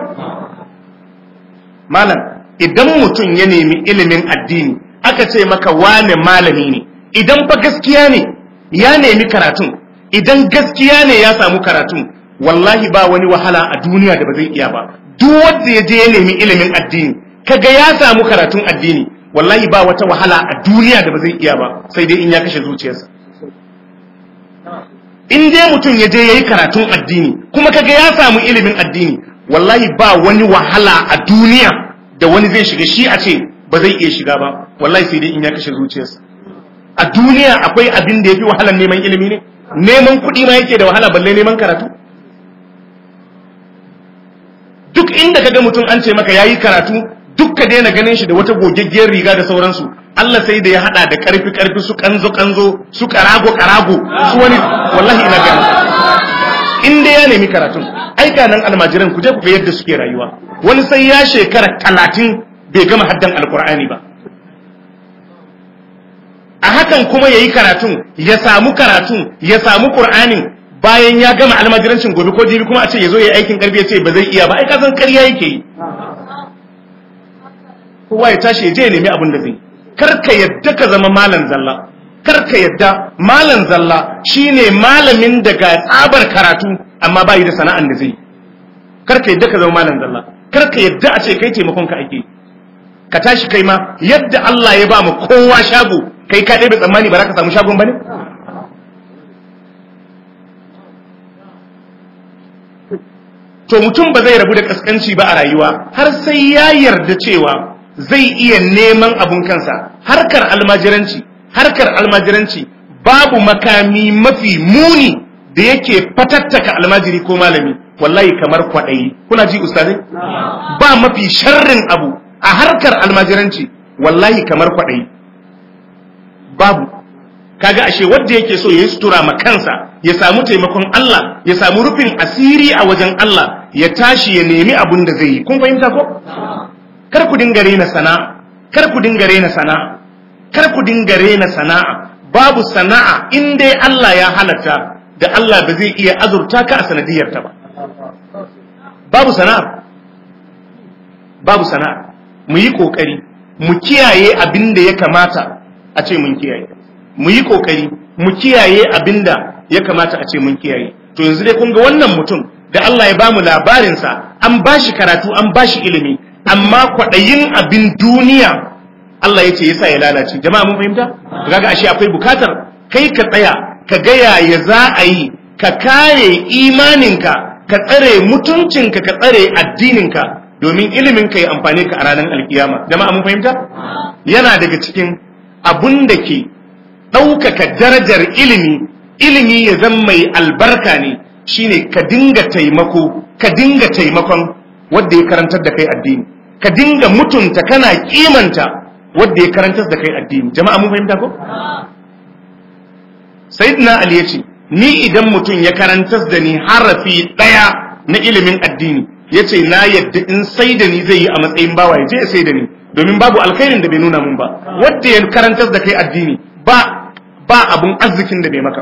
malam idan mutum ya nemi ilimin addini aka ce maka wane malami ne idan fa gaskiya ne ya nemi karatun idan gaskiya ne ya samu karatun wallahi ba wani wahala a duniya da ba zai iya ba duk wanda ya je ya nemi ilimin addini kaga ya samu karatun addini wallahi ba wata wahala a duniya da ba zai iya ba sai dai in ya kashe zuciyarsa in dai mutum ya je ya yi karatun addini kuma kaga ya samu ilimin addini wallahi ba wani wahala a duniya da wani zai shiga shi a ce ba zai iya shiga ba wallahi sai dai in ya kashe zuciyarsa a duniya akwai abin da ya fi wahalar neman ilimi ne neman kuɗi ma yake da wahala balle neman karatu duk inda kaga mutum an ce maka yayi karatu duk ka daina ganin shi da wata gogeggiyar riga da sauransu Allah sai da ya hada da karfi karfi su kanzo kanzo su karago karago su wani wallahi ina gani in dai ya nemi karatun aika nan almajiran ku je ku ga yadda suke rayuwa wani sai ya shekara talatin bai gama haddan alkur'ani ba a hakan kuma yayi karatun ya samu karatun ya samu qur'anin bayan ya gama almajirancin gobe ko jibi kuma a ce ya zo ya aikin karfi ya ce ba zai iya ba ai ka san ƙarya yake yi kowa ya tashi ya je ya nemi abin da zai kar ka yadda ka zama malam zalla kar ka yadda malam zalla shine malamin da ga tsabar karatu amma ba yi da sana'an da zai kar ka yadda ka zama malam zalla kar ka yadda a ce kai taimakon ka ake ka tashi kai ma yadda Allah ya ba mu kowa shago kai ka ɗebe tsammani ba za ka samu shagon ba ne to mutum ba zai rabu da kaskanci ba a rayuwa har sai ya yarda cewa zai iya neman abun kansa harkar almajiranci harkar almajiranci babu makami mafi muni da yake fatattaka almajiri ko malami wallahi kamar kwaɗayi kuna ji ustazai ba mafi sharrin abu a harkar almajiranci wallahi kamar kwaɗayi babu kaga ashe wanda yake so ya sutura ma kansa ya samu taimakon Allah ya samu rufin asiri a wajen Allah ya tashi ya nemi abun da zai yi kun fahimta ko kar ku dinga rena sana'a kar ku dinga rena sana'a kar ku dinga rena sana'a babu sana'a in dai Allah ya halatta da Allah ba zai iya azurta ka a sanadiyar ta ba babu sana'a babu sana'a mu yi kokari mu kiyaye abin da ya kamata a ce mun kiyaye mu yi kokari mu kiyaye abinda ya kamata a ce mun kiyaye to yanzu dai kun ga wannan mutum da Allah ya bamu labarinsa an bashi karatu an bashi ilimi amma kwaɗayin abin duniya Allah ya ce yasa ya lalace jama'a mun fahimta kaga ashe akwai bukatar kai ka tsaya ka ga yaya za a yi ka kare imaninka ka tsare mutuncinka ka tsare addininka domin ilimin ka ya amfane ka a ranar alkiyama jama'a mun fahimta yana daga cikin abun da ke ɗaukaka darajar ilimi ilimi ya zama mai albarka ne shine ka dinga taimako ka dinga taimakon wanda ya karantar da kai addini ka dinga mutunta kana kimanta wanda ya karantar da kai addini jama'a mun fahimta ko sayyidina ali yace ni idan mutum ya karantar da ni harafi daya na ilimin addini yace na yadda in sai da ni zai yi a matsayin bawa ya je ya sai da ni domin babu alkhairin da bai nuna mun ba wanda ya karantar da kai addini ba ba abun arzikin da bai maka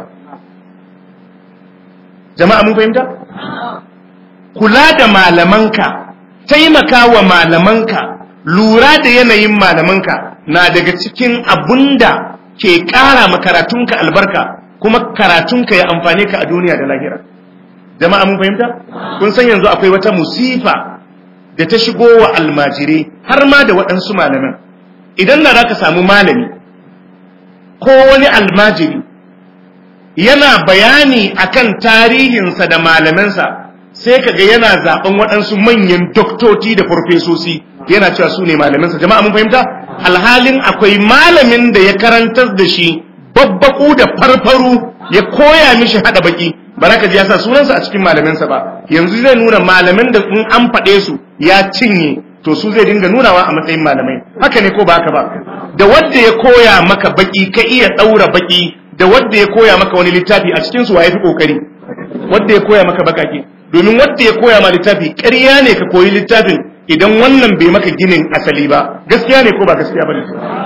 jama'a mun fahimta kula da malamanka taimaka wa malamanka lura da yanayin malamanka na daga cikin abunda ke ƙara makaratunka albarka kuma karatunka ya amfane ka a duniya da lahira jama'a mun fahimta kun san yanzu akwai wata musifa da ta shigo wa almajirai har ma da waɗansu malaman idan na za ka samu malami ko wani almajiri yana bayani akan tarihinsa da malamansa sai kaga yana zaben waɗansu manyan doktoci da farfesosi yana cewa su ne malamansa jama'a mun fahimta alhalin akwai malamin da ya karantar da shi babbaku da farfaru ya koya mishi hada baki baraka ji ya sa sunansa a cikin malamansa ba yanzu zai nuna malaman da in an faɗe su ya cinye to su zai dinga nunawa a matsayin malamai haka ne ko ba haka ba da wanda ya koya maka baki ka iya ɗaura baki da wanda ya koya maka wani littafi a cikin su wa yafi kokari wanda ya koya maka bakake domin wanda ya koya ma littafi ƙarya ne ka koyi littafin idan wannan bai maka ginin asali ba gaskiya ne ko ba gaskiya ba ne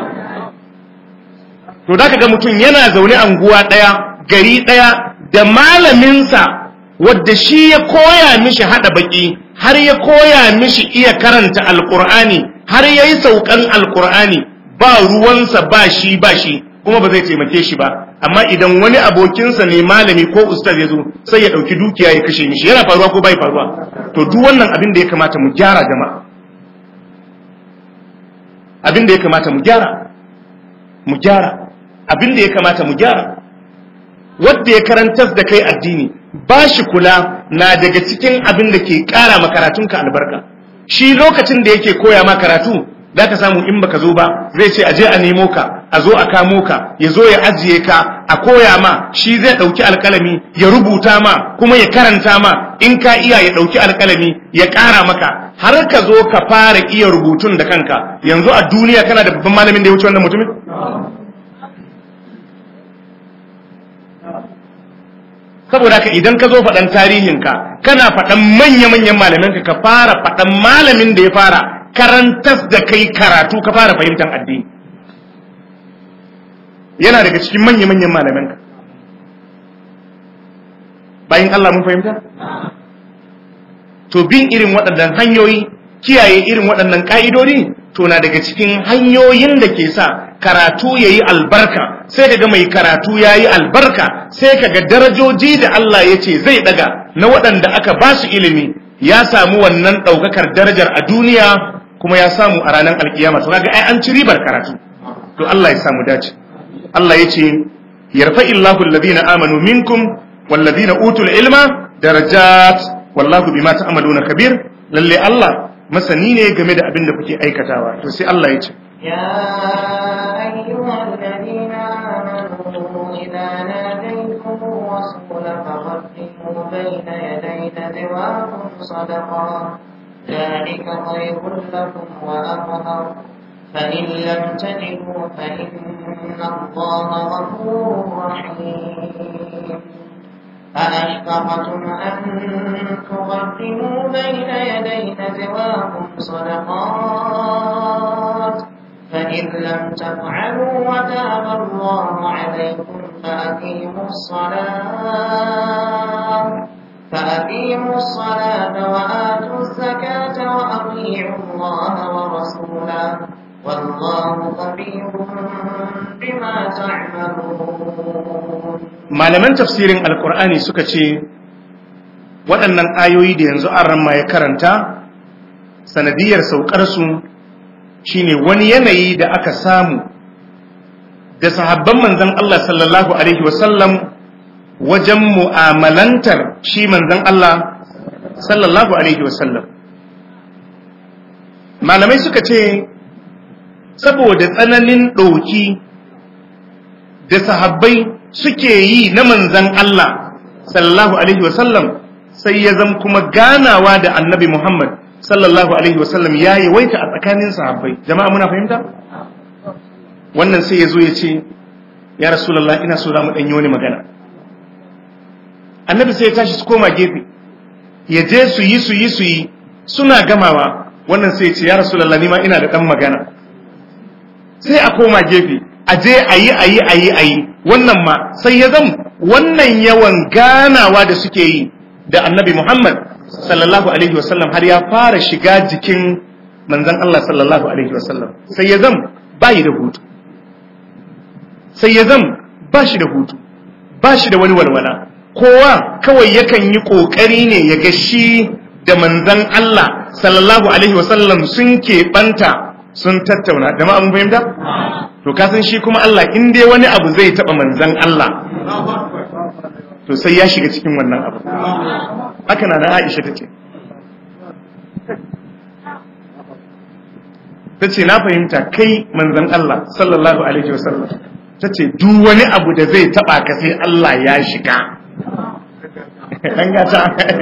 to da ka ga mutum yana zaune anguwa ɗaya gari ɗaya da malaminsa wadda shi ya koya mishi haɗa baki har ya koya mishi iya karanta alƙur'ani har ya yi saukan alƙur'ani ba ruwansa ba shi ba shi kuma ba zai taimake shi ba amma idan wani abokinsa ne malami ko ustaz ya zo sai ya ɗauki dukiya ya kashe mishi yana faruwa ko bai faruwa to duk wannan abin da ya kamata mu gyara jama'a abin da ya kamata mu gyara mu gyara abin da ya kamata mu gyara wanda ya karantar da kai addini ba shi kula na daga cikin abin da ke ƙara makaratunka albarka shi lokacin da yake koya ma karatu za ka samu in baka zo ba zai ce aje a nemo ka a zo a kamo ka ya zo ya ajiye ka a koya ma shi zai ɗauki alkalami ya rubuta ma kuma ya karanta ma in ka iya ya ɗauki alkalami ya ƙara maka har ka zo ka fara iya rubutun da kanka yanzu a duniya kana da babban malamin da ya wuce wannan mutumin saboda ka idan ka zo faɗan tarihinka kana faɗan manya-manyan malaminka ka fara faɗan malamin da ya fara karantas da kai karatu ka fara fahimtar addini yana daga cikin manya-manyan malamanka bayan Allah mun fahimta to bin irin waɗannan hanyoyi kiyaye irin waɗannan ƙa'idodi to na daga cikin hanyoyin da ke sa karatu ya yi albarka sai ka ga mai karatu ya yi albarka sai ka ga darajoji da Allah ya ce zai ɗaga na waɗanda aka ba su ilimi ya samu wannan ɗaukakar darajar a duniya kuma ya samu a ranar alkiyama to kaga ai an ci ribar karatu to Allah ya samu dace Allah ya ce yarfa illahu alladhina amanu minkum walladhina utul ilma darajat wallahu bima ta'maluna kabir lalle Allah masani ne game da abin da kuke aikatawa to sai Allah ya ce يا أيها الذين آمنوا إذا ناديتم الرسول فقدموا بين يدي نجواكم صدقا ذلك خير لكم وأطهر فإن لم تجدوا فإن الله غفور رحيم أأشفقتم أن تقدموا بين يدي نجواكم صدقات فإن لم تفعلوا وتاب الله عليكم فأقيموا الصلاة فأقيموا الصلاة وآتوا الزكاة وأطيعوا الله ورسوله والله خبير بما تعملون malaman tafsirin alkur'ani suka ce waɗannan ayoyi da yanzu an ramma ya karanta sanadiyar saukarsu shine wani yanayi da aka samu da sahabban manzan Allah sallallahu alaihi wasallam wajen mu'amalantar shi manzan Allah sallallahu alaihi wasallam malamai suka ce saboda tsananin ɗauki da sahabbai suke yi na manzan Allah sallallahu alaihi wasallam sai ya zama kuma ganawa da annabi Muhammad sallallahu alaihi wasallam ya yawaita a tsakanin sahabbai jama'a muna fahimta wannan sai ya zo ya ce ya rasulullah ina so za mu ɗanyi wani magana annabi sai ya tashi su koma gefe ya je su yi su yi su yi suna gamawa wannan sai ya ce ya rasulullah ni ma ina da ɗan magana sai a koma gefe a je a yi a yi a yi a yi wannan ma sai ya zama wannan yawan ganawa da suke yi da annabi muhammad sallallahu alaihi wasallam har ya fara shiga jikin manzan Allah sallallahu alaihi wasallam sai ya zama ba da hutu sai ya zama ba shi da hutu ba shi da wani walwala kowa kawai yakan yi ƙoƙari ne ya ga shi da manzan Allah sallallahu alaihi wasallam sun keɓanta sun tattauna da mun fahimta to kasan shi kuma Allah in dai wani abu zai taɓa manzan Allah to sai ya shiga cikin wannan abu haka na na Aisha ta ce ta ce na fahimta kai manzan Allah sallallahu alaihi wasallam ta ce duk wani abu da zai taɓa ka sai Allah ya shiga ɗan gata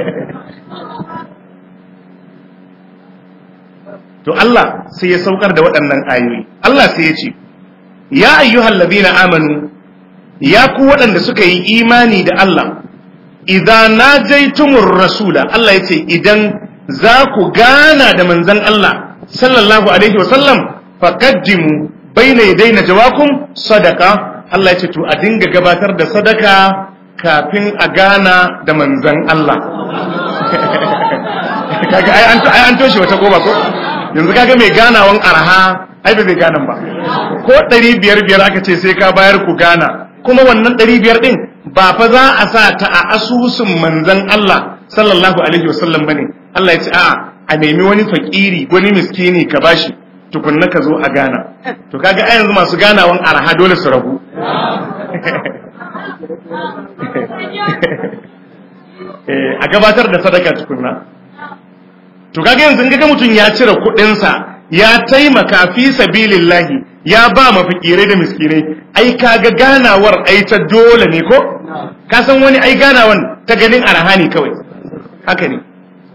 to Allah sai ya saukar da waɗannan ayoyi Allah sai ya ce ya ayyuhal ladina amanu ya ku waɗanda suka yi imani da Allah idan najaitumur rasula Allah ya ce idan za ku gana da manzon Allah sallallahu alaihi wasallam faqaddimu baina yadayna jawakum sadaka Allah ya ce to a dinga gabatar da sadaka kafin a gana da manzon Allah kaga ai an ai an toshe wata goba ko yanzu kaga mai ganawan arha ai ba zai ganan ba ko ɗari biyar biyar aka ce sai ka bayar ku gana kuma wannan ɗari biyar ɗin ba fa za a sa ta a asusun manzan Allah sallallahu alaihi wasallam bane Allah ya ce a'a a nemi wani fakiri wani miskini ka bashi tukunna ka zo a gana to kaga a yanzu masu ganawan arha dole su rabu a gabatar da sadaka tukunna to kaga yanzu in kaga mutum ya cire kuɗinsa ya taimaka fi sabilillahi ya ba mafikirai da miskinai ai kaga ganawar ai ta dole ne ko ka san wani ai ganawan ta ganin arhani kawai haka ne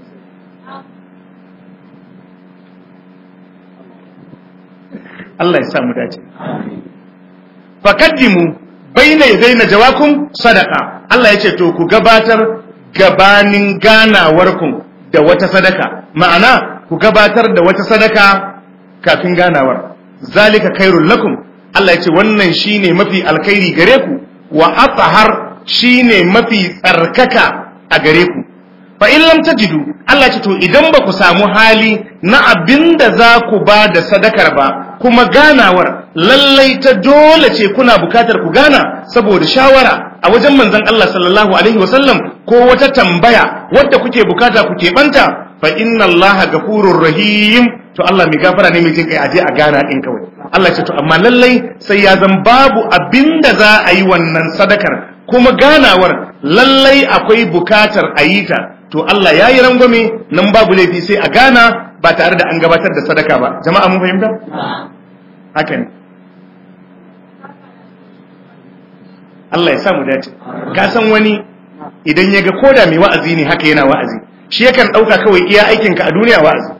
Allah ya sa mu dace fakaddimu baina yadayna jawakum sadaqa Allah ya ce to ku gabatar gabanin ganawarku da wata sadaka ma'ana ku gabatar da wata sadaka kafin ganawar zalika khairul lakum Allah ya ce wannan shine mafi alkhairi gare ku wa athhar shine mafi tsarkaka a gare ku fa in lam tajidu Allah ya ce to idan ba ku samu hali na abinda za ku ba da sadakar ba kuma ganawar lallai ta dole ce kuna bukatar ku gana saboda shawara a wajen manzon Allah sallallahu alaihi wasallam ko wata tambaya wadda kuke bukata ku keɓanta fa inna Allah gafurur rahim to Allah mai gafara ne mai jin kai aje a gana din kawai Allah ce to amma lallai sai ya zan babu abinda za a yi wannan sadakar kuma ganawar lallai akwai bukatar a yi ta to Allah ya yi rangwame nan babu laifi sai a gana ba tare da an gabatar da sadaka ba jama'a mun fahimta haka ne Allah ya sa mu dace ka san wani idan ya ga koda mai wa'azi ne haka yana wa'azi shi yakan ɗauka kawai iya aikinka a duniya wa'azi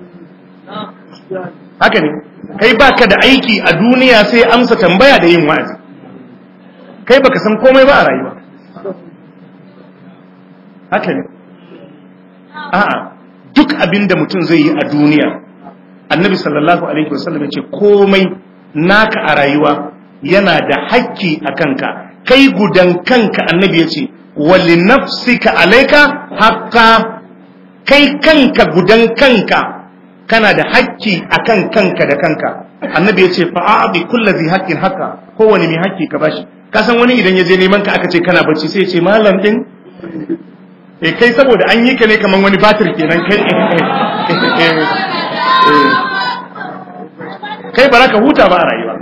haka ne kai baka da aiki a duniya sai amsa tambaya da yin wa'azi kai baka san komai ba a rayuwa haka ne a'a duk abin da mutum zai yi a duniya annabi sallallahu alaihi wasallam ce komai naka a rayuwa yana da hakki a kanka kai gudan kanka annabi ya ce wali nafsika alaika haqqa kai kanka gudan kanka kana da hakki akan kanka da kanka annabi ya ce fa'abi kullazi haqqin haqqa kowane mai hakki ka bashi ka san wani idan ya je neman ka aka ce kana bacci sai ya ce malam din e kai saboda an yi ka ne kaman wani batir kenan kai kai ba ka huta ba a rayuwa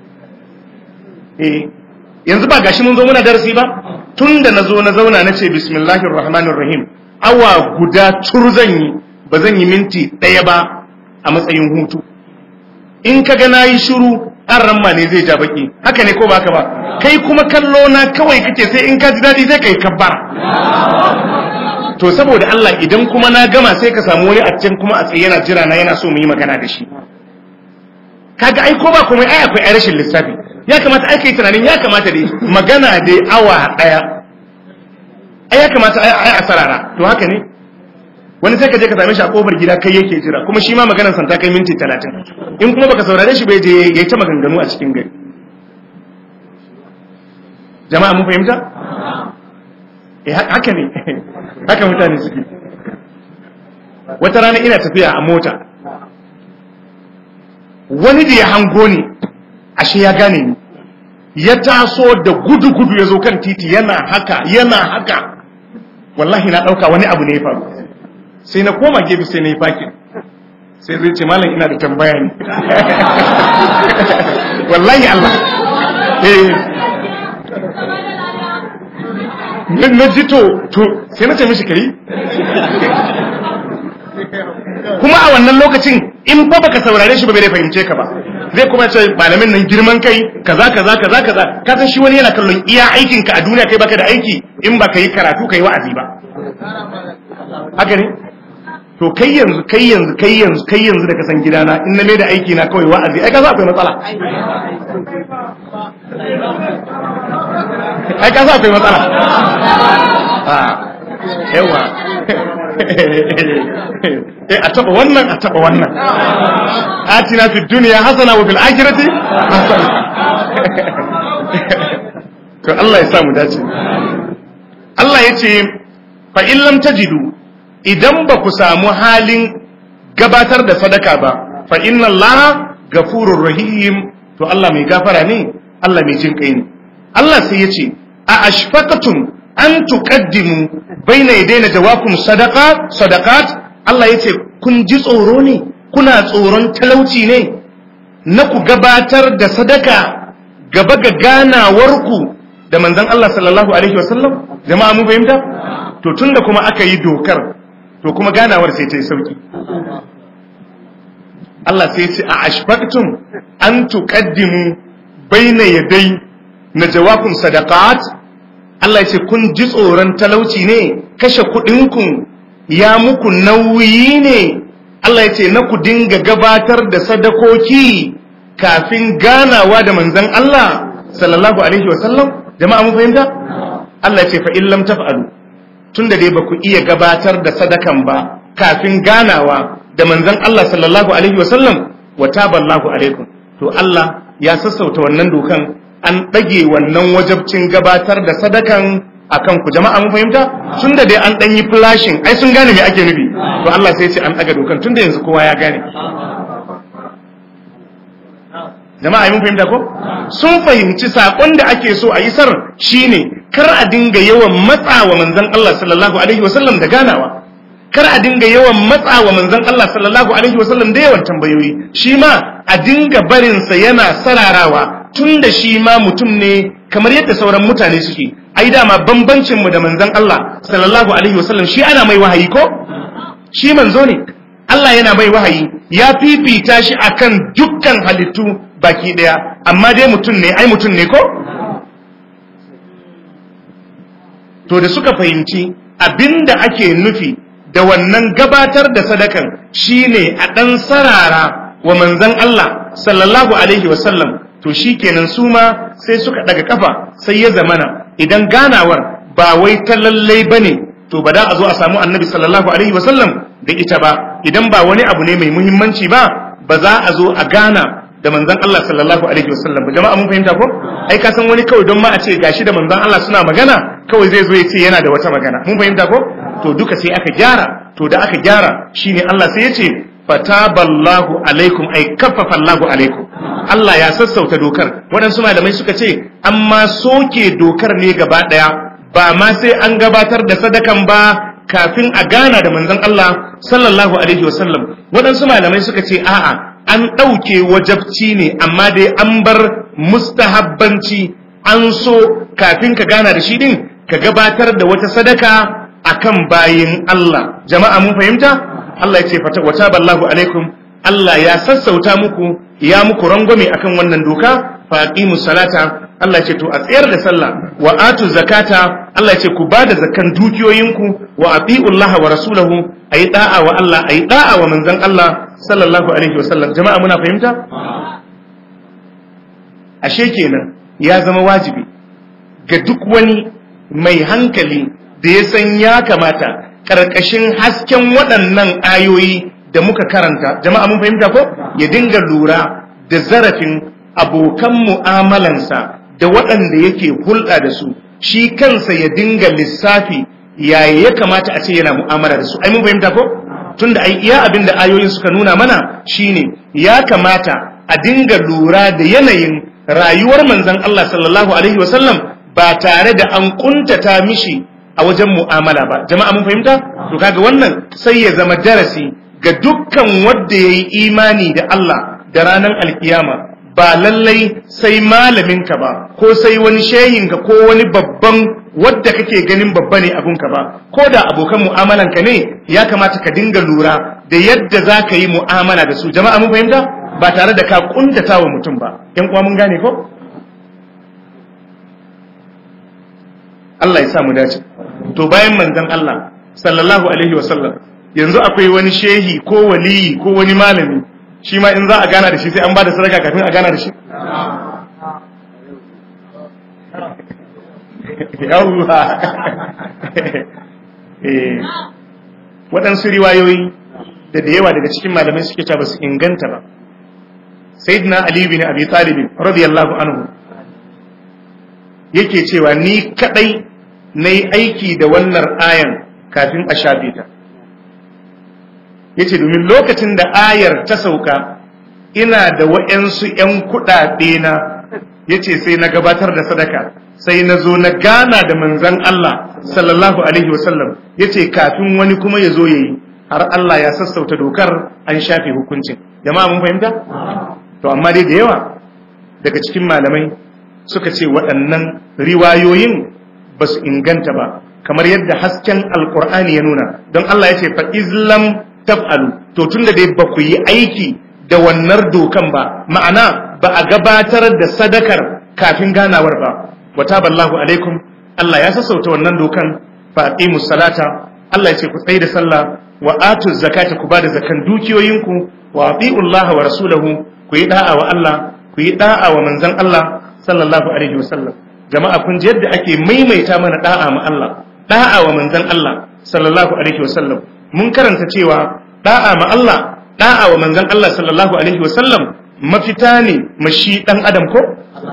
eh yanzu ba gashi mun zo muna darasi ba tun da na zo na zauna na ce bismillahir rahmanir rahim awa guda tur zan yi ba zan yi minti ɗaya ba a matsayin hutu in ka ga nayi shiru an ramma ne zai ja baki haka ne ko baka ba kai kuma kallo na kawai kake sai in ka ji daɗi sai kai kabbara to saboda Allah idan kuma na gama sai ka samu wani a can kuma a tsaye yana jira na yana so mu yi magana da shi kaga ai ko ba komai ai akwai ai rashin lissafi ya kamata ai kai tunanin ya kamata dai magana dai awa daya ai ya kamata ai ai asarara to haka ne wani sai ka je ka same shi a kofar gida kai yake jira kuma shi ma maganar san ta kai minti 30 in kuma baka saurare shi bai je yayi ta maganganu a cikin gari jama'a mun fahimta eh haka ne haka mutane suke wata rana ina tafiya a mota wani da ya hango ni ashe ya gane ni ya taso da gudu-gudu ya zo kan titi yana haka yana haka wallahi na ɗauka wani abu ne ya faru sai na koma gefe sai na yi fakin sai zai ce malam ina da tambaya ne wallahi Allah eh na ji to to sai na ce mishi kai kuma a wannan lokacin in fa baka saurare shi ba bai fahimce ka ba zai kuma ce malamin nan girman kai kaza kaza kaza kaza ka san shi wani yana kallon iya aikin ka a duniya kai baka da aiki in baka yi karatu kai wa'azi ba haka ne to kai yanzu kai yanzu kai yanzu kai yanzu da ka san gidana in na mai da aiki na kawai wa'azi ai ka sa akwai matsala ai ka sa akwai matsala yawa eh a taba wannan a taba wannan atina fi dunya hasana wa fil akhirati hasana to Allah ya samu dace Allah ya ce fa in lam tajidu idan ba ku samu halin gabatar da sadaka ba fa inna Allah gafurur rahim to Allah mai gafara ne Allah mai jin kai ne Allah sai ya ce a ashfaqatum an tuqaddimu baina yadayna jawakum sadaqa sadaqat Allah yace kun ji tsoro ne kuna tsoron talauci ne na ku gabatar da sadaka gaba ga ganawarku da manzon Allah sallallahu alaihi wasallam jama'a mu fahimta to tunda kuma aka yi dokar to kuma ganawar sai ta yi sauki Allah sai ya ce a ashfaqtum an tuqaddimu baina yaday na jawakum sadaqat Allah ya ce kun ji tsoron talauci ne kashe kuɗinku ya muku nauyi ne Allah ya ce na ku dinga gabatar da sadakoki kafin ganawa da manzan Allah sallallahu alaihi wasallam jama'a mun fahimta Allah ya ce fa in lam taf'alu tunda dai baku iya gabatar da sadakan ba kafin ganawa da manzan Allah sallallahu alaihi wasallam wa taballahu alaikum to Allah ya sassauta wannan dokan an ɗage wannan wajabcin gabatar da sadakan a kanku jama'a mun fahimta tun da dai an ɗan yi flashing ai sun gane me ake nufi to Allah sai ce an ɗaga dokan tun da yanzu kowa ya gane jama'a mun fahimta ko sun fahimci saƙon da ake so a isar shine kar a dinga yawan matsawa manzon Allah sallallahu alaihi wasallam da ganawa kar a dinga yawan matsawa manzon Allah sallallahu alaihi wasallam da yawan tambayoyi shi ma a dinga barinsa yana sararawa tun da shi ma mutum ne kamar yadda sauran mutane suke ai dama bambancin mu da manzon Allah sallallahu alaihi wasallam shi ana mai wahayi ko shi manzo ne Allah yana mai wahayi ya fifita shi akan dukkan halittu baki daya amma dai mutum ne ai mutum ne ko to da suka fahimci abinda ake nufi da wannan gabatar da sadakan shine a dan sarara wa manzon Allah sallallahu alaihi wasallam to shi kenan su ma sai suka daga kafa sai ya zamana idan ganawar ba wai ta lallai ba ne to ba da a zo a samu annabi sallallahu alaihi wasallam da ita ba idan ba wani abu ne mai muhimmanci ba ba za a zo a gana da manzon Allah sallallahu alaihi wasallam ba jama'a mun fahimta ko ai ka san wani kawai don ma a ce gashi da manzon Allah suna magana kawai zai zo ya ce yana da wata magana mun fahimta ko to duka sai aka gyara to da aka gyara shine Allah sai ya ce fataballahu alaikum ay kaffafa Allahu alaikum Allah ya sassauta dokar waɗansu malamai suka ce amma soke dokar ne gaba ɗaya ba ma sai an gabatar da sadakan ba kafin a gana da manzon Allah sallallahu alaihi wasallam waɗansu malamai suka ce a'a an ɗauke wajabci ne amma dai an bar mustahabbanci an so kafin ka gana da shi din ka gabatar da wata sadaka akan bayin Allah jama'a mun fahimta Allah ya ce wata ballahu alaikum Allah ya sassauta muku ya muku rangwame akan wannan doka faqimus salata Allah ya ce to a tsayar da sallah wa atu zakata Allah ya ce ku ba da zakan dukiyoyinku wa atiullah wa rasulahu ayi da'a wa Allah ayi da'a wa manzon Allah sallallahu alaihi wasallam jama'a muna fahimta ashe kenan ya zama wajibi ga duk wani mai hankali da ya san ya kamata ƙarƙashin hasken waɗannan ayoyi da muka karanta jama'a mun fahimta ko ya dinga lura da zarafin abokan mu'amalansa da waɗanda yake hulɗa da su shi kansa ya dinga lissafi yaya ya kamata a ce yana mu'amala da su ai mun fahimta ko tunda ai iya abin da ayoyin suka nuna mana shine ya kamata a dinga lura da yanayin rayuwar manzon Allah sallallahu alaihi wasallam ba tare da an kuntata mishi a wajen mu'amala ba jama'a mun fahimta to kaga wannan sai ya zama darasi ga dukkan wanda yayi imani da Allah da ranar alkiyama ba lallai sai malaminka ba ko sai wani shehinka ko wani babban wadda kake ganin babba ne abunka ba ko da abokan mu'amalanka ne ya kamata ka dinga lura da yadda za ka yi mu'amala da su jama'a mun fahimta ba tare da ka kuntata wa mutum ba yan uwa mun gane ko Allah ya sa mu dace to bayan manzon Allah sallallahu alaihi wasallam yanzu akwai wani shehi ko waliyi ko wani malami shi ma in za a gana da shi sai an ba da sadaka kafin a gana da shi yawwa waɗansu riwayoyi da da yawa daga cikin malamai suke cewa ba su inganta ba sayyidina ali bin abi talib radiyallahu anhu yake cewa ni kadai nayi aiki da wannan ayan kafin a shafe ta yace domin lokacin da ayar ta sauka ina da wa'yansu ‘yan kuɗaɗe na yace sai na gabatar da sadaka sai na zo na gana da manzan Allah sallallahu alaihi wasallam yace kafin wani kuma ya zo ya yi har Allah ya sassauta dokar an shafe hukuncin jama'a mun fahimta to amma dai da yawa daga cikin malamai suka ce waɗannan riwayoyin ba su inganta ba kamar yadda hasken alkur'ani ya nuna don Allah ya ce fa islam taf'alu to tunda dai ba ku yi aiki da wannan dokan ba ma'ana ba a gabatar da sadakar kafin ganawar ba wa taballahu alaikum Allah ya sassauta wannan dokan fa aqimus salata Allah ya ce ku tsaye da sallah wa atu zakata ku bada zakan dukiyoyinku wa atiullaha wa rasulahu ku yi da'a wa Allah ku yi da'a wa manzon Allah sallallahu alaihi wasallam jama'a kun ji yadda ake maimaita mana da'a ma Allah da'a wa manzon Allah sallallahu alaihi wasallam mun karanta cewa da'a ma Allah da'a wa manzon Allah sallallahu alaihi wasallam mafita ne mashi dan adam ko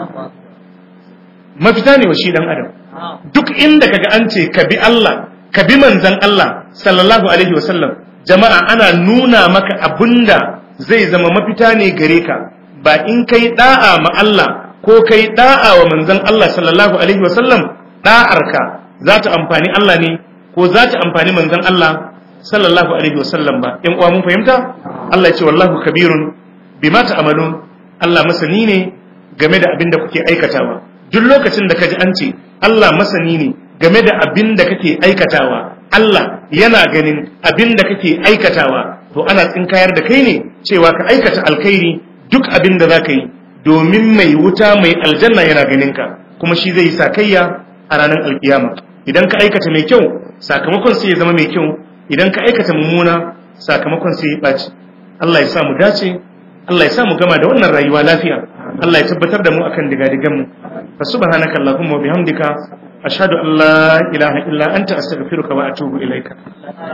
mafita ne mashi dan adam duk inda kaga an ce ka bi Allah ka bi manzon Allah sallallahu alaihi wasallam jama'a ana nuna maka abinda zai zama mafita ne gare ka ba in kai da'a ma Allah ko kai da'a wa manzon Allah sallallahu alaihi wasallam da'arka za ta amfani Allah ne ko za ta amfani manzon Allah sallallahu alaihi wasallam ba in uwa mun fahimta Allah ya ce wallahu kabirun bima ta'malun Allah masani ne game da abin da kuke aikatawa duk lokacin da kaji an ce Allah masani ne game da abin da kake aikatawa Allah yana ganin abin da kake aikatawa to ana tsinkayar da kai ne cewa ka aikata alkhairi duk abin da zaka yi domin mai wuta mai aljanna yana ganin ka kuma shi zai yi sakayya a ranar alkiyama idan ka aikata mai kyau sakamakon sai ya zama mai kyau idan ka aikata mummuna sakamakon sai ya ɓaci Allah ya sa mu dace Allah ya sa mu gama da wannan rayuwa lafiya Allah ya tabbatar da mu akan digadigan mu fa subhanaka allahumma wa bihamdika ashhadu an la ilaha illa anta astaghfiruka wa atubu ilaika